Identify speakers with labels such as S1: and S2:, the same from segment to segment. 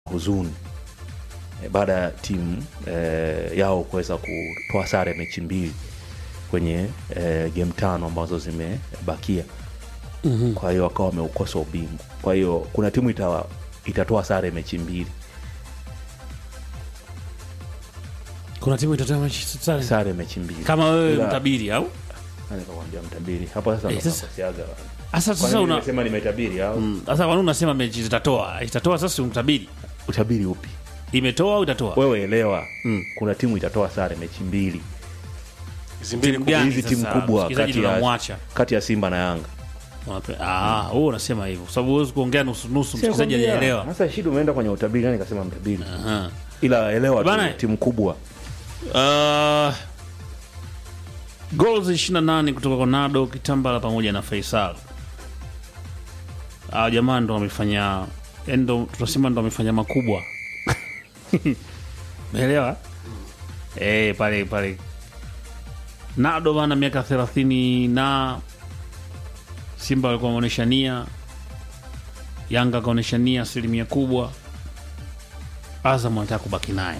S1: huzuni e, baada ya timu e, yao kuweza kutoa sare mechi mbili kwenye e, game tano ambazo zimebakia
S2: Mhm.
S1: kwa hiyo wakawa wameukosa ubingwa kwa hiyo kuna timu ita, itatoa sare mechi mbili
S2: kuna timu itatoa mechi sare
S1: sare mechi mbili
S2: kama wewe
S1: Ila-
S2: mtabiri au
S1: Nani kakwambia mtabiri hapo sasa
S2: Eh,
S1: ndo
S2: sasa-
S1: nakosiaga.
S2: sasa
S1: Kwani
S2: sasa una
S1: nimesema nimetabiri au
S2: Mm, sasa kwa nini unasema mechi zitatoa itatoa sasa si mtabiri
S1: utabiri upi
S2: imetoa au itatoa
S1: wewe elewa
S2: Mm.
S1: kuna timu itatoa sare mechi mbili
S3: hizi mbili
S2: Timu
S3: kubwa.
S2: gani
S1: hizi timu
S2: sasa?
S1: kubwa
S2: Msikilizaji
S1: kati ya,
S2: tunamwacha.
S1: kati ya simba na yanga
S2: Unape- ah wewe unasema hivyo kwa sababu huwezi kuongea nusu nusu msikilizaji
S1: Sikwambia.
S2: hajaelewa
S1: sasa shida umeenda kwenye utabiri nani kasema mtabiri
S2: Aha.
S1: ila elewa
S2: Bana-
S1: tu, timu kubwa
S2: Uh, goals 28 kutoka kwa Nado Kitambala pamoja na Faisal. Ah, jamaa ndo wamefanya yani ndo tunasema ndo wamefanya makubwa. Umeelewa? Eh, pale pale. Nado bana miaka 30 na Simba walikuwa wameonyesha nia. Yanga akaonyesha nia asilimia kubwa. Azam anataka kubaki naye.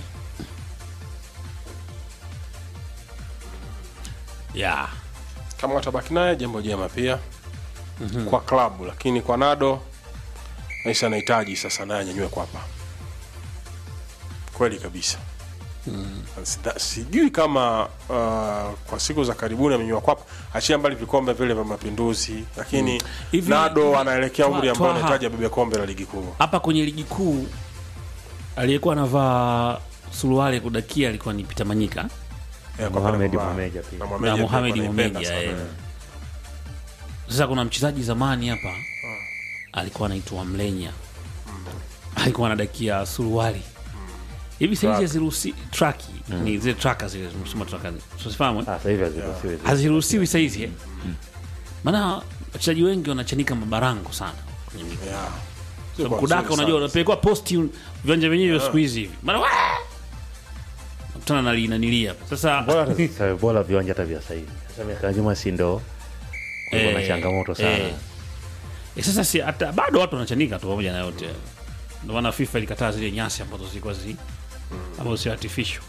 S2: Yeah.
S3: kama watabaki naye jambo jema pia kwa klabu lakini kwa nado naisi anahitaji sasa naye anyanyue kwapa kweli kabisa Sida- sijui kama uh, kwa siku za karibuni amenyua kwapa achia mbali vikombe vile vya mapinduzi lakini
S2: Hivi-
S3: nado
S2: hivi-
S3: anaelekea umri
S2: Twa-
S3: ambao
S2: Twaha.
S3: anahitaji abebe kombe la ligi kuu
S2: hapa kwenye ligi kuu aliyekuwa anavaa suruali ya kudakia alikuwa ni Peter Manyika
S3: Eh, kwa
S1: Mohamed
S3: pale kwa-
S1: Mohamed pia.
S3: na
S2: na
S3: Mohamed
S2: Mohamed
S3: alikuwa anaipenda
S2: Mohamed.
S3: sana.
S2: eh. Sasa kuna mchezaji zamani hapa alikuwa anaitwa Mlenya, alikuwa anadakia suruali hivi saizi haziruhusi traki ni zile traka zile zinasema traka usifahamu eh?
S1: Ah, sasa hivi haziruhusiwi zile.
S2: haziruhusiwi saizi eh? maana wachezaji wengi wanachanika mabarango sana kwenye miguu.
S3: Yeah.
S2: So,
S3: Kwa
S2: kudaka
S3: nzuri
S2: unajua
S3: sana.
S2: unapelekwa posti viwanja vyenyewe vya siku hizi hivi mara wa- nakutana na linanilia sasa
S1: bora hata sasa- bora viwanja hata vya sahivi sasa miaka ya nyuma si ndo kulikuwa na
S2: Eh,
S1: changamoto sana
S2: eh. Eh, sasa si hata bado watu wanachanika tu pamoja na yote ndio maana FIFA ilikataa zile nyasi ambazo zilikuwa zi ambazo si artificial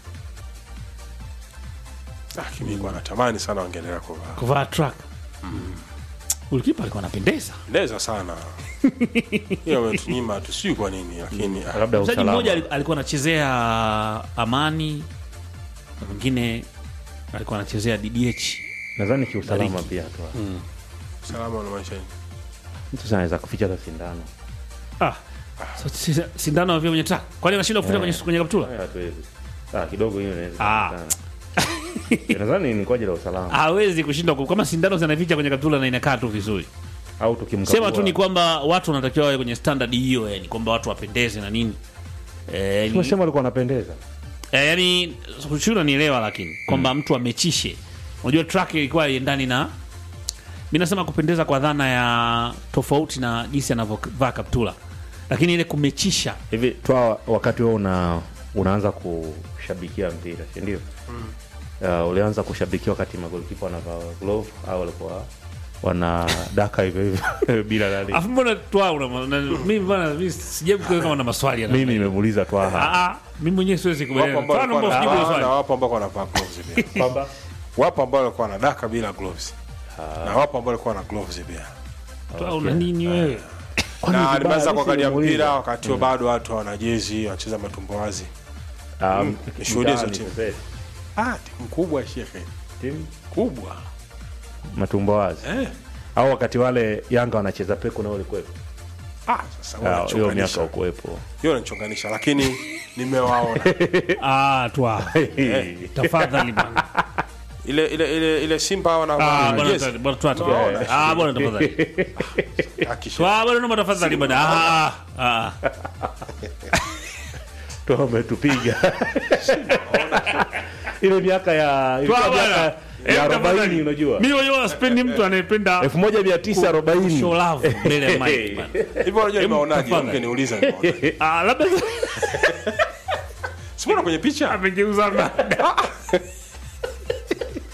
S3: Lakini nilikuwa natamani sana wangeendelea kuvaa
S2: kuvaa track ulikipa alikuwa anapendeza
S3: pendeza sana hiyo ametunyima tu sijui kwa nini lakini ah,
S1: labda
S2: mchezaji
S1: usalama
S2: mmoja ali- alikuwa anachezea amani na mwingine alikuwa anachezea DDH
S1: nadhani kiusalama
S2: Bariki.
S1: pia tu
S3: usalama unamaanisha nini
S1: mtu sana anaweza kuficha hata sindano
S2: ah so, si- sindano vile kwenye track kwani anashindwa kufuta kwenye kwenye kaptula
S1: Haya, hatuwezi ah kidogo hiyo inaweza
S2: Ah.
S1: sana. Eh, nadhani ni kwa ajili ya usalama
S2: hawezi kushindwa ku- kama sindano zinaficha kwenye kaptula na inakaa tu vizuri
S1: au tukimkagua
S2: sema tu ni kwamba watu wanatakiwa wawe kwenye standard hiyo yani kwamba watu wapendeze na nini eh, ni-
S1: tumesema walikuwa wanapendeza
S2: eh, yani shura nielewa lakini kwamba mtu amechishe unajua track ilikuwa iendani na mi nasema kupendeza kwa dhana ya tofauti na jinsi anavyovaa kaptula lakini ile kumechisha
S1: hivi twa wakati wewe una unaanza kushabikia mpira si ndio uh, ulianza kushabikia wakati magolikipa wanavaa glove au walikuwa wana daka hivyo hivyo bila nani
S2: afu mbona twa una una- mimi bana mimi sijabu kama na maswali ya namna
S1: mimi
S2: hiyo.
S1: nimemuuliza twaha
S2: Ah, ah, mimi mwenyewe siwezi
S3: wapo
S2: kubaliana
S3: ambao
S2: Twa, naomba
S3: walikuwa
S2: usijibu hilo
S3: na-
S2: swali.
S3: na wapo ambao wanavaa gloves pia
S1: kwamba
S3: wapo ambao walikuwa na daka bila gloves na wapo ambao walikuwa na gloves pia
S2: Twa, una nini wewe
S1: Kwani
S3: na
S1: vibaya,
S3: nimeanza
S1: mimi
S3: kuangalia
S1: simuuliza.
S3: mpira wakati huo bado watu hawana jezi wanacheza matumbo wazi
S1: Ah,
S3: nishuhudie hizo
S1: mtaani
S3: timu.
S1: sasa,
S3: ah timu kubwa shekhe
S1: timu
S3: kubwa
S1: matumbo wazi
S3: eh
S1: au wakati wale yanga wanacheza peku nao ulikuwepo
S3: ah sasa
S1: Ah, hiyo miaka
S3: unachonganisha
S1: ukuwepo
S3: hiyo unachonganisha lakini nimewaona
S2: ah twa tafadhali bwana
S3: ile ile ile ile Simba
S2: Ah,
S3: wanavaa
S2: bwana
S3: jezi
S2: twa- bwana twa
S3: Naona.
S2: tafadhali. Ah, bwana tafadhali
S3: akisha
S2: twa bwana naomba tafadhali bwana ah ah
S1: tu wametupiga ile miaka ya ilikuwa
S2: Twa bwana.
S1: miaka
S2: Eh,
S1: ya
S2: tafadhali.
S1: arobaini unajua
S2: mimi wenyewe sipendi mtu anayependa
S1: elfu moja mia tisa arobaini
S2: show love mbele ya mic bwana
S3: hivyo unajua nimeonaje
S2: tafadhali.
S3: ungeniuliza nimeonaje
S2: ah labda
S3: simuona kwenye picha
S2: amegeuza mada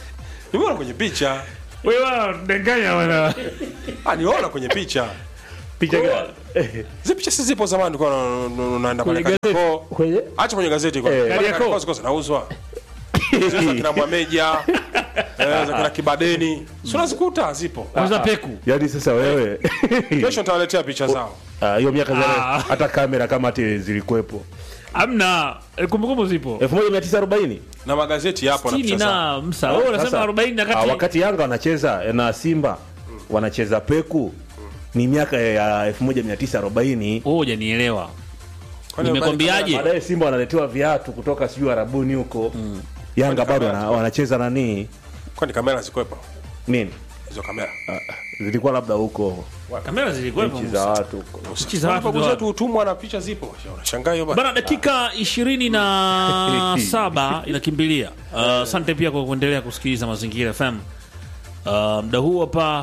S3: nimeona kwenye picha
S2: wewe danganya bwana
S3: ah niona kwenye picha
S1: picha gani
S3: Hizi picha si zipo zamani kwa unaenda pale
S2: Kwenye gazeti.
S3: Kariakoo.
S1: kwenye
S3: Acha kwenye gazeti kwa.
S1: Eh.
S3: Pale
S2: Kariakoo.
S3: Kariakoo ziko zinauzwa. Zile za kina Mwameja, eh, za kina Kibadeni. Si unazikuta zipo.
S2: Kwanza peku.
S1: yaani sasa wewe
S3: Kesho nitawaletea picha zao.
S1: Ah, hiyo miaka zile
S2: Ah.
S1: hata kamera kama ati zilikuwepo
S2: Amna eh, kumbukumbu zipo.
S1: 1940
S3: Na magazeti yapo na
S2: Sitini
S3: picha zao.
S2: na msa. Wewe unasema
S1: Sasa,
S2: 40 na
S1: ah,
S2: kati.
S1: wakati Yanga wanacheza na Simba wanacheza peku ni miaka ya 1940
S2: Wewe hujanielewa.
S3: Kwani
S2: Nimekwambiaje?
S1: baadaye Simba wanaletewa viatu kutoka sijui Arabuni huko Yanga bado wana- wanacheza nani
S3: Kwani kamera zikwepo?
S1: nini
S3: Hizo kamera.
S1: Ah, zilikuwa labda huko
S2: Kamera zilikuwepo.
S1: nchi za watu huko
S2: Nchi za watu
S3: Babu
S2: za
S3: zetu utumwa na picha zipo. Unashangaa hiyo bana.
S2: Bana, dakika ishirini na saba inakimbilia. Uh, Asante pia kwa kuendelea kusikiliza Mazingira FM. Uh, mda huu hapa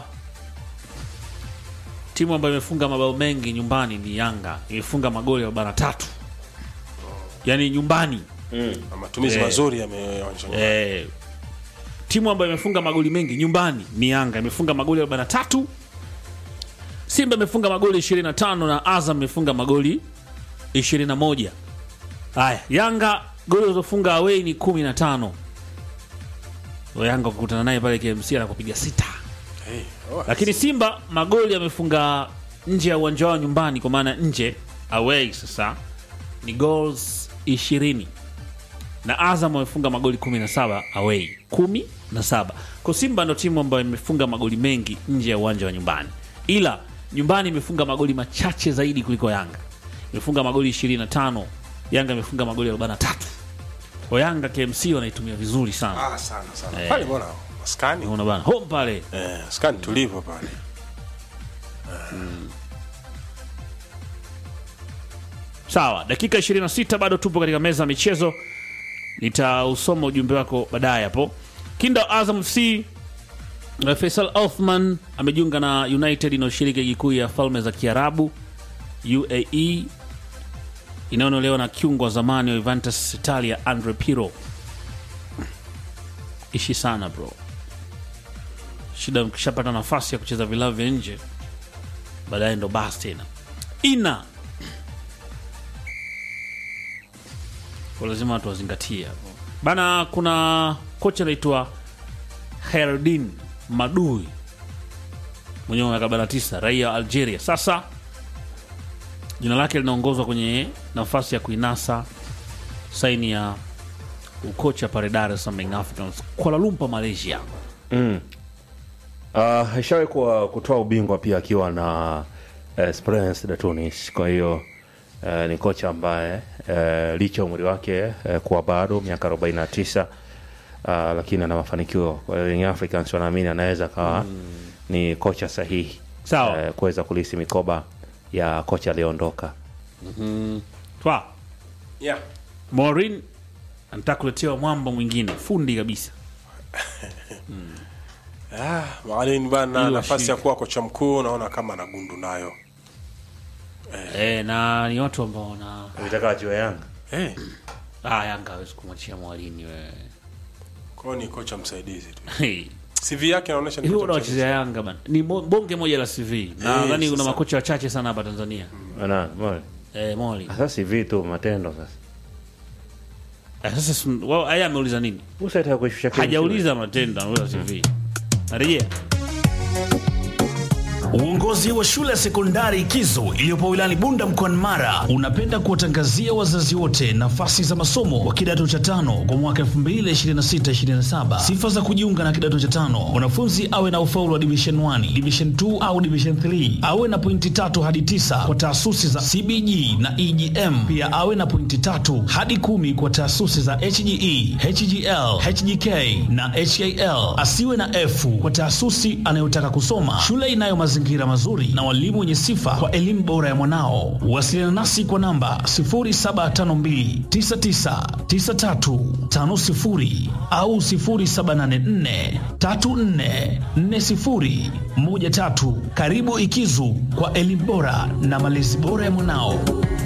S2: timu ambayo imefunga mabao mengi nyumbani ni Yanga, imefunga magoli ya bara tatu, yaani nyumbani
S3: Na matumizi
S2: Eh.
S3: mazuri yameonyesha.
S2: eh, timu ambayo imefunga magoli mengi nyumbani ni Yanga, imefunga magoli 43. Simba imefunga magoli 25 na Azam imefunga magoli 21. Haya, Yanga goli alizofunga away ni 15. Wa Yanga kukutana naye pale KMC anakupiga sita,
S3: Eh, oh,
S2: lakini Simba magoli amefunga nje ya uwanja wao nyumbani, kwa maana nje away sasa ni goals 20 na Azam wamefunga magoli 17 away 17. Kwa Simba ndo timu ambayo imefunga magoli mengi nje ya uwanja wa nyumbani, ila nyumbani imefunga magoli machache zaidi kuliko Yanga. Imefunga magoli 25, Yanga imefunga magoli 43. Kwa Yanga KMC wanaitumia vizuri sana.
S3: Ah, sana sana. Pale bwana maskani.
S2: Unaona bana, home pale
S3: Eh, skani tulivu pale.
S2: Sawa, dakika 26 bado tupo katika meza ya michezo. Nitausoma ujumbe wako baadaye hapo. Kinda wa Azam FC eh, Faisal Othman amejiunga na United inayoshiriki ligi kuu ya falme za Kiarabu UAE inayonolewa na kiungo wa zamani wa Juventus Italia Andre Pirlo. Ishi sana bro, shida mkishapata nafasi ya kucheza vilabu vya nje, baadaye ndo basi tena ina kwa lazima watu wazingatie hapo bana. Kuna kocha anaitwa Herdin Madui mwenye miaka 49 raia wa Algeria. Sasa jina lake linaongozwa kwenye nafasi ya kuinasa saini ya ukocha pale Dar es Salaam Young Africans Kuala Lumpur, Malaysia.
S1: Uh, ishawahi kuwa kutoa ubingwa pia akiwa na uh, Esperance de Tunis. Kwa hiyo uh, ni kocha ambaye uh, licha ya umri wake uh, kuwa bado miaka 49 uh, lakini ana mafanikio. Kwa hiyo Young Africans wanaamini anaweza kawa ni kocha sahihi
S2: Sawa.
S1: uh, kuweza kulisi mikoba ya kocha aliyeondoka.
S2: Twa
S3: Yeah.
S2: Maureen anataka kuletewa mwamba mwingine fundi kabisa.
S3: Ah, Mwalimu bana
S2: Ili
S3: nafasi
S2: washike.
S3: ya kuwa kocha mkuu naona kama ana gundu nayo.
S2: E, na ni watu ambao wana
S1: Unataka ajue Yanga
S3: Eh,
S2: ah, Yanga hawezi kumwachia mwalini wewe.
S3: kwa hiyo ni kocha msaidizi tu.
S2: Hey.
S3: CV yake inaonyesha ni
S2: Hivi
S3: kocha msaidizi.
S2: unawachezea Yanga bana, ni mo- bonge moja la CV na
S3: Eh,
S2: nadhani kuna
S3: sasa.
S2: makocha wachache sana hapa Tanzania.
S1: Ana, mole.
S2: Eh, Moli
S1: Sasa si vitu matendo sasa.
S2: eh, sasa si- wao haya ameuliza nini?
S1: Usitaka kuishusha kitu.
S2: Hajauliza matendo, ameuliza CV. Narejea
S4: Uongozi wa shule ya sekondari Kizo iliyopo wilayani Bunda mkoani Mara unapenda kuwatangazia wazazi wote nafasi za masomo wa kidato cha tano kwa mwaka 2026-2027. Sifa za kujiunga na kidato cha tano: mwanafunzi awe na ufaulu wa division 1, division 2 au division 3, awe na pointi tatu hadi tisa kwa taasisi za CBG na EGM, pia awe na pointi tatu hadi kumi kwa taasisi za HGE, HGL, HGK na HAL. Asiwe na F kwa taasisi anayotaka kusoma. Shule inayo mazingira mazuri na walimu wenye sifa kwa elimu bora ya mwanao. Wasiliana nasi kwa namba 0752999350 au 0784344013. Karibu Ikizu kwa elimu bora na malezi bora ya mwanao.